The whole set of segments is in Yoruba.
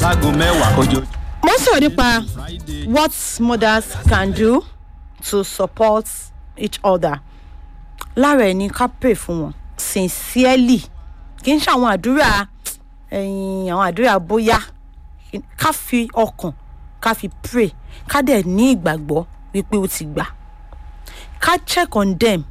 láago mẹ́wàá ojoojúmọ́. mo ń sọ̀rọ̀ nípa what mothers can do to support each other lára ẹ̀ ní ká pray fún wọn sincerely kì í ṣe àwọn àdúrà ẹ̀yìn àwọn àdúrà bóyá ká fi ọkàn ká fi pray ká dẹ̀ ní ìgbàgbọ́ wípé ó ti gbà ká check on them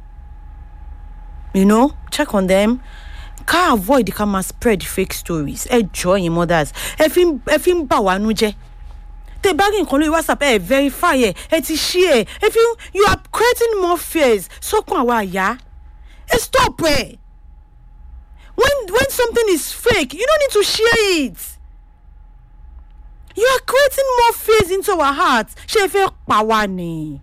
you know check on them ká avoid ká máa spread fake stories ẹ jọ yín mothers ẹ fi ń- ẹ fi ń bà wá nú jẹ́ tẹ bá rí nǹkan lórí whatsapp ẹ verify ẹ ẹ ti ṣí ẹ ẹ fi ń- you are creating more fears sọkàn àwa àyà ẹ stop ẹ when when something is fake you don't need to share it you are creating more fears into our hearts ṣé ẹ fẹ́ pa wá ni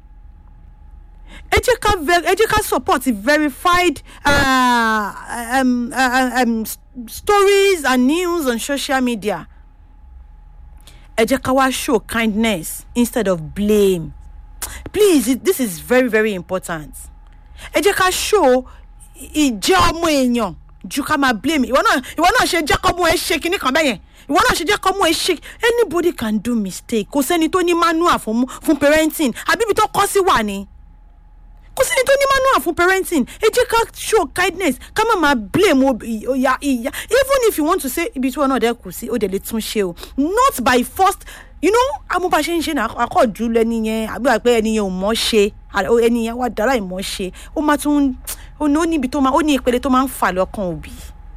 ẹ jẹ́ ká ver- ẹ jẹ́ ká support verified uh, um, uh, um, s- stories and news on social media ẹ jẹ́ ká wá show kindness instead of blame please it, this is very very important ẹ jẹ́ ká show i- ìjẹ́ ọmọ èèyàn ju ká máa blame ìwọ náà ìwọ náà ṣe jẹ́ kọ́mú ẹ ṣe kinní kan bẹ́yẹn ìwọ náà ṣe jẹ́ kọ́mú ẹ ṣe anybody can do mistake kò sẹ́ni tó ní manual fún fún parenting àbí ibi tó kọ́ sí wà ni kò sí ní tó ní manual fún parenting ẹ jẹ́ ká show kindness ká má máa blame obi- ìyá ìyá even if you want to say ibi tí wọn náà dẹ kù sí ó dẹ̀ lè tún ṣe o not by first you know amúbá ṣe ń ṣe náà akọ́jú lẹ́ni yẹn àbí wà pé ẹni yẹn ò mọ̀ ṣe àrẹ- ó- ẹni yẹn wà dára ìmọ̀ ṣe ó máa tún ó ní ó níbi tó máa ó ní ìpele tó máa ń fà lọ́kàn òbí.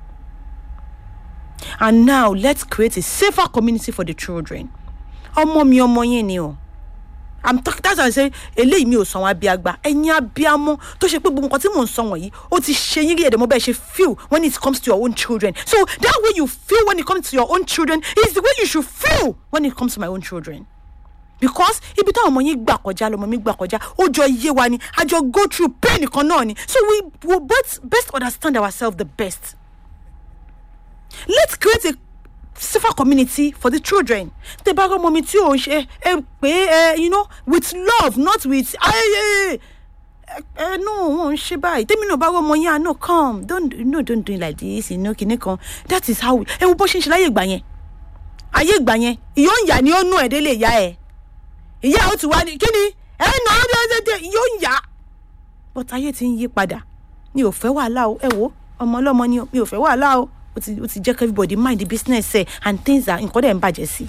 and now let's create a safer community for the children ọmọ mi ọmọ yẹn ni o i'm talking that's why i say eléyìí mi ò sọ àwọn abiagba ẹ̀yin abiamọ tó ṣe pé gbogbo nǹkan tí mò ń sọ wọ̀nyí ó ti ṣe yín rí ẹ̀dẹ̀ mọ́ bẹ́ẹ̀ ṣe feel when it comes to your own children so that way you feel when it comes to your own children is the way you should feel when it comes to my own children because ibi táwọn ọmọ yín gbà kọjá lọmọ mi gbà kọjá ó jọ iye wa ni a jọ go through pain kan náà ni so we will both best understand ourselves the best let's create a safer community for the children tẹ bá rọmọ mi tí ò ń ṣe ẹ pé ẹ you know with love not with ayẹyẹ ẹ no wọn ò ń ṣe báyìí tèmi náà bá rọmọ yẹn ah no come don't no don't do it like this you know kìnnì kan that is how ẹ wo bó ṣe ń ṣe láyé ìgbà yẹn ayé ìgbà yẹn ìyó ń yà ni ó nú ẹ̀ délé ìyá ẹ̀ ìyá ó ti wá ní kí ni ẹ nà ó dédé ìyó ń yà but ayé ti ń yí padà mi ò fẹ́ wàhálà o ẹ wo ọmọ ọlọ́mọ ni o mi ò fẹ́ wàhálà o ó ti ó ti jẹ́ kí everybody mind the business ẹ̀ and things are nǹkan dẹ̀ ń bàjẹ́ sí.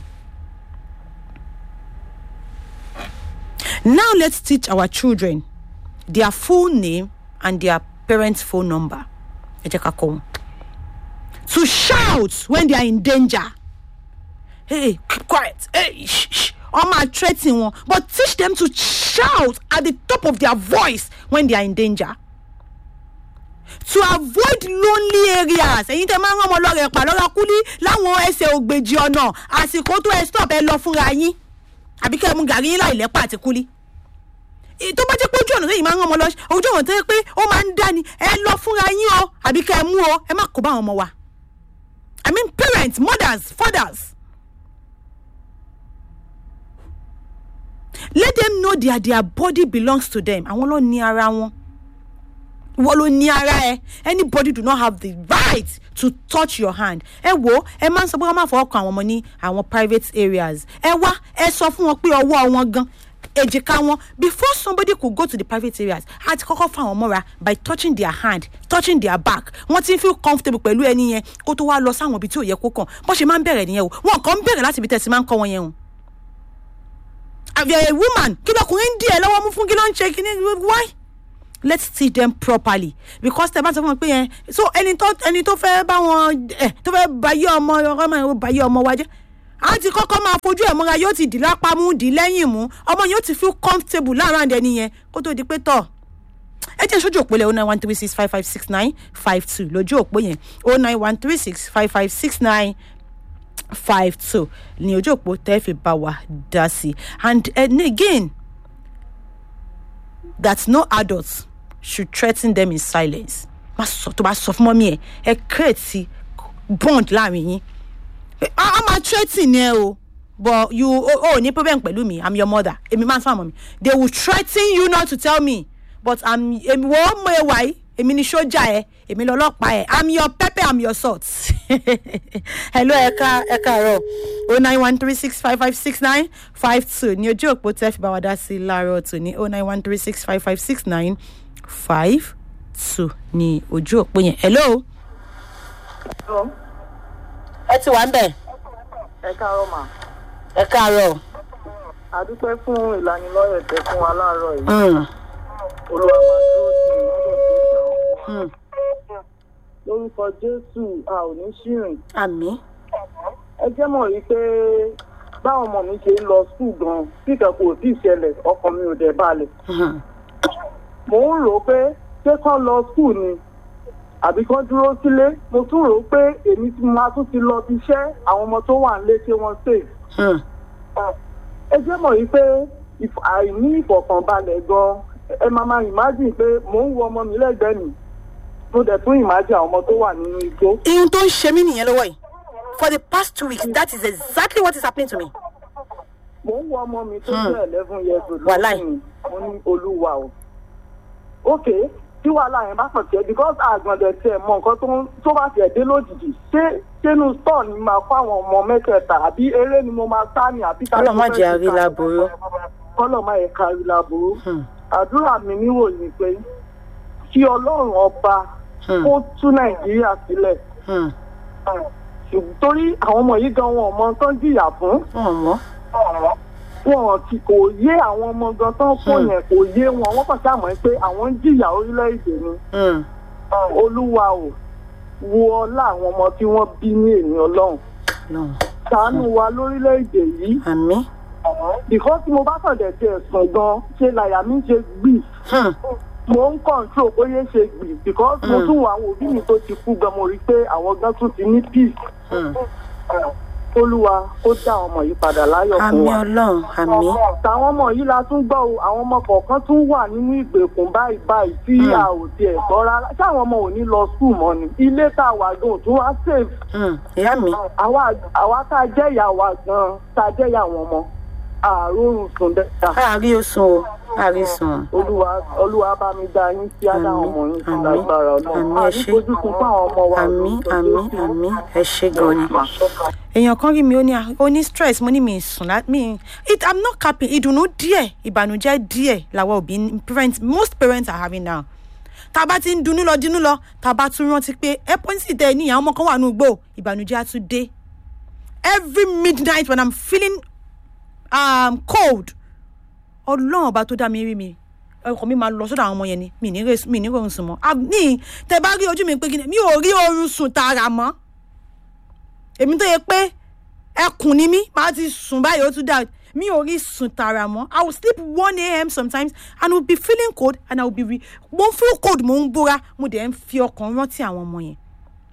now let's teach our children their full name and their parents phone number ẹ jẹ́ ká kọ́ wọn to shout when they are in danger hey keep quiet hey shh shh ọmọ threaten wọn but teach them to shout at the top of their voice when they are in danger to avoid lonely areas èyí tẹ máa ń rán ọmọ lọ́rẹ̀ pa lọ́ra kúlí láwọn ẹsẹ̀ ògbèjì ọ̀nà àsìkò tó ẹ stop ẹ lọ fúnra yín àbí kẹ́ ẹ mú gàrí yín láì lẹ́pà àti kúlí Èyí tó bá jẹ́ pé ojú ọ̀nà lẹ́yìn máa ń rán ọmọ lọ ojú ọ̀nà tó yẹ pé ó máa ń dání ẹ lọ fúnra yín o àbí kẹ́ ẹ mú o ẹ má kó bá àwọn ọmọ wa i mean parents mothers fathers let them know their their body belongs to them àwọn ló ní ara wọn ìwọ ló ní ara ẹ anybody do not have the right to touch your hand ẹ wo ẹ máa ń sọ pé wọn máa fọwọ́ kan àwọn ọmọ ní àwọn private areas ẹ wá ẹ sọ fún wọn pé ọwọ́ wọn gan èjìká wọn before somebody could go to the private areas a ti kọ́kọ́ fún àwọn mọ́ra by touching their hand touching their back wọ́n ti ń feel comfortable pẹ̀lú ẹni yẹn kó tó wá lọ sáwọn ibi tí ò yẹ kó kàn bó ṣe máa ń bẹ̀rẹ̀ nìyẹn o wọn kàn ń bẹ̀rẹ̀ láti ibi tẹ̀sí máa ń kọ́ wọn yẹn o àbí ẹ woman kí lọkùnrin ń dí ẹ lọ́wọ́ mú fún kí ló ń ṣe kí ni why let's teach them properly because tẹ bá sọ fún mi pé yẹn so ẹni tó ẹni tó fẹ́ bá wọn ẹ tó fẹ́ bayé ọmọ ọmọ yẹn bayé ọmọ wa jẹ́ a ti kọ́kọ́ máa fojú ẹ̀ mọ́ra yóò ti dì lápá mú dì lẹ́yìn mú ọmọ yóò ti feel comfortable láàárín ẹni yẹn kó tó di pé tọ̀ ẹ jẹ́ sójú òpó lẹ̀ o nine one three six five five six nine five two lójú òpó yẹn o nine one three six five five six nine five two ní ojú òpó tẹ́ fi bá wa dá sí and uh, again that no adults should threaten them in silence má sọ tó bá sọ fún mọ́mí ẹ̀ ẹ create bond láàrin yín a a máa threaten ẹ o but you o oh, oh, ní problem pẹ̀lú mi i'm your mother èmi máa ń sọ àmọ́ mi they will threaten you not to tell me but i'm èmi wọ́n mọ ẹ wáyé èmi ni sójà ẹ èmi lọlọ́pàá ẹ i'm your pepper i'm your salt hello ẹ̀ka ẹ̀ka àárọ̀ o nine one three six five five six nine five two ní ojú òpó tẹ́ fi bá wa dá sí láàárọ̀ tòní o nine one three six five five six nine five two ní ojú òpó yẹn hello ẹ ti wà ń bẹ̀ ẹ káàárọ̀ mà ẹ káàárọ̀ àdúpẹ́ fún ìlanilọ́yẹ̀ tẹ fún wa láàárọ̀ yìí Mm, olúwa máa dúró sí i lọ́dọ̀ tó gbà ó. mm. lórúkọ jésù a ò ní ṣìrìn àmì ẹ jẹ́ mọ̀ rí pé báwọn ọmọ mi ṣe ń lọ skul gan tí ìkẹ́kọ̀ọ́ ò tí ì ṣẹlẹ̀ ọkàn mi ò dẹ̀ balẹ̀ mò ń rò ó pé ṣé kán lọ skul ni àbí kán dúró sílé mo tún rò ó pé èmi tí mo máa tún ti lọ bí iṣẹ́ àwọn ọmọ tó wà nílé ṣé wọ́n save ẹ jẹ́ mọ̀ yìí pé ìf- àìní ìfọ̀kànbalẹ̀ gan ẹ máa máa imagine pé mò ń wo ọmọ mi lẹ́gbẹ̀ẹ́ mi mo dẹ̀ tún imagine àwọn ọmọ tó wà nínú igbó. ihun tó ń ṣe mí nìyẹn lọ́wọ́ yìí for the past two weeks that is exactly what is happening to me. mò ń wo ọmọ mi tó Hmm. jẹ́ eleven years old Wàláì. lọ́sìn mo ní olúwa o. ok tí wàhálà yẹn bá kàn tiẹ̀ because àgbọ̀ndẹ̀ tiẹ̀ mọ nǹkan tó ń- tó bá tiẹ̀ dé lójijì ṣé sínú store ni máa kó àwọn ọmọ mẹ́tẹ̀ẹ̀ta àbí eré ni mo máa sá ni àbí Ọlọ́run má jẹ́ àrí láburú. kọ́lọ̀ má yẹ kárí láburú. Hmm. àdúrà mi níwò ni pé kí ọlọ́run ọba Hmm. kó tú nàìjíríà sílẹ̀ Hmm. ṣùgbọ́n torí àwọn ọmọ yìí gan wọn ò mọ tán jìyà fún wọn mọ. wọn ti kò yé àwọn ọmọ gan tán kó Hmm. yẹn kò yé wọn wọn kàn ṣàmọ́ pé àwọn ń jìyà orílẹ̀-èdè ni Hmm. olúwa ò wo ọlá àwọn ọmọ tí wọ́n bí ní èmi ọlọ́run no ṣàánú wa lórílẹ̀-èdè yìí àmì. because tí mo bá kàn dẹ̀ tiẹ̀ sùn gan ṣe làyà mi ṣe gbì Hmm. mo ń control bóyá ṣe gbì because mo Mm. tún wo àwọn òbí mi tó ti kú gan mo rí i pé àwọn gan tún ti ní peace Hmm. olúwa ó dá àwọn ọmọ yìí padà láyọ̀ fún àmì wa. ọlọ́run àmì. tàwọn ọmọ yìí la tún gbọ́ o àwọn ọmọ kọ̀ọ̀kan tún wà nínú ìgbèkùn báyìí báyìí tí Mm. a ò tiẹ̀ gbọ́ rárá sáwọn ọmọ ò ní lọ skul mọ́ ni ilé tá a wà gan ò tún wá save Hmm. ìyá mi. àwa àwa tá a jẹ́ ìyá wa gan tá a jẹ́ ìyá àwọn ọmọ àárò sùn dáadáa àárí oṣù o àárí sùn. olúwa olúwa bá mi dá yín sí àdá àwọn ọmọ yín sí Àmín, lágbára àmín, ọlọ́run ẹ ṣé. ànífojú fún àwọn ọmọ wa àmì lórúkọ àmì Jésù. àmì ẹ ṣe gan ni. èèyàn kan rí mi ó ní ó ní stress mo ní mi sùn lá mi it i'm not capping ìdùnnú díẹ̀ ìbànújẹ́ díẹ̀ làwọn òbí ń- parents most parents are having now tá a bá ti ń dunnú lọ dunnú lọ tá a bá tún rántí pé ẹ pọ́ńsì tẹ ní àwọn ọmọ kan wà ní ugbó ìbànújẹ́ á tún dé every midnight when i'm feeling um, cold ọlọ́run ọba tó dá mi rí mi ọkọ mi máa lọ sọ́dọ̀ àwọn ọmọ yẹn ni mi ní rè- mi ní rọrùn sùn mọ́ Ah, ní tẹ bá rí ojú mi pé kí ni mi ò rí oorun sùn tààrà mọ́ èmi tó yẹ pé ẹkùn ni mí màá ti sùn báyìí ó tún dà mi ò rí sùn tààrà mọ́ i will sleep one a.m. sometimes and will be feeling cold and i will be re mo ń feel cold mo ń bóra mo dẹ̀ ń fi ọkàn rántí àwọn ọmọ yẹn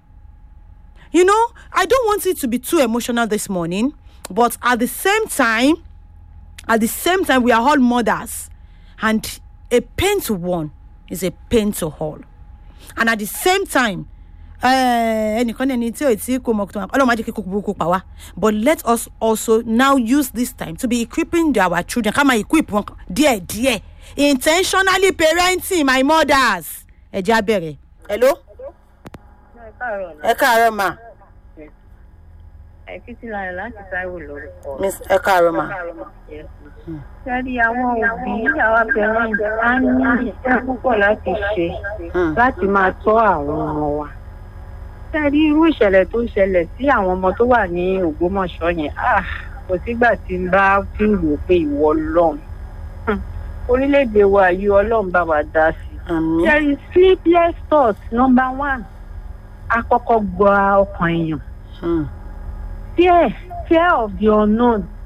you know i don't want it to be too emotional this morning but at the same time at the same time we are all mothers and a pain to one is a pain to all and at the same time eh, ẹnìkan ní ẹni tí ò tí kò mọ̀ tó ọlọ́run má jẹ́ kí kókó burúkú pa wá but let us also now use this time to be equipping our children ká máa equip wọn díẹ̀ díẹ̀ intentionally parenting my mothers ẹ jẹ́ abẹ́rẹ́ hello ẹ káàárọ̀ ma Ẹ̀fítílayọ̀ láti Táíwò lórúkọ. miss ẹ káàárọ̀ ma Sẹ́rí àwọn òbí àwa parents á ní iṣẹ́ púpọ̀ láti ṣe Hmm. láti máa tọ́ àwọn ọmọ wa. Sẹ́rí irú ìṣẹ̀lẹ̀ tó ṣẹlẹ̀ sí àwọn ọmọ tó wà ní Ògbómọ̀ṣọ́ yẹn, ah, kò sígbà tí n bá fi rò pé ìwọ Ọlọ́run. Hmm. Orílẹ̀-èdè wa yìí Ọlọ́run bá wa dá sí. àmì Sẹ́rí sleepless thoughts number one. Akọ́kọ́ gba ọkàn èèyàn. Hmm. fear fear of the unknown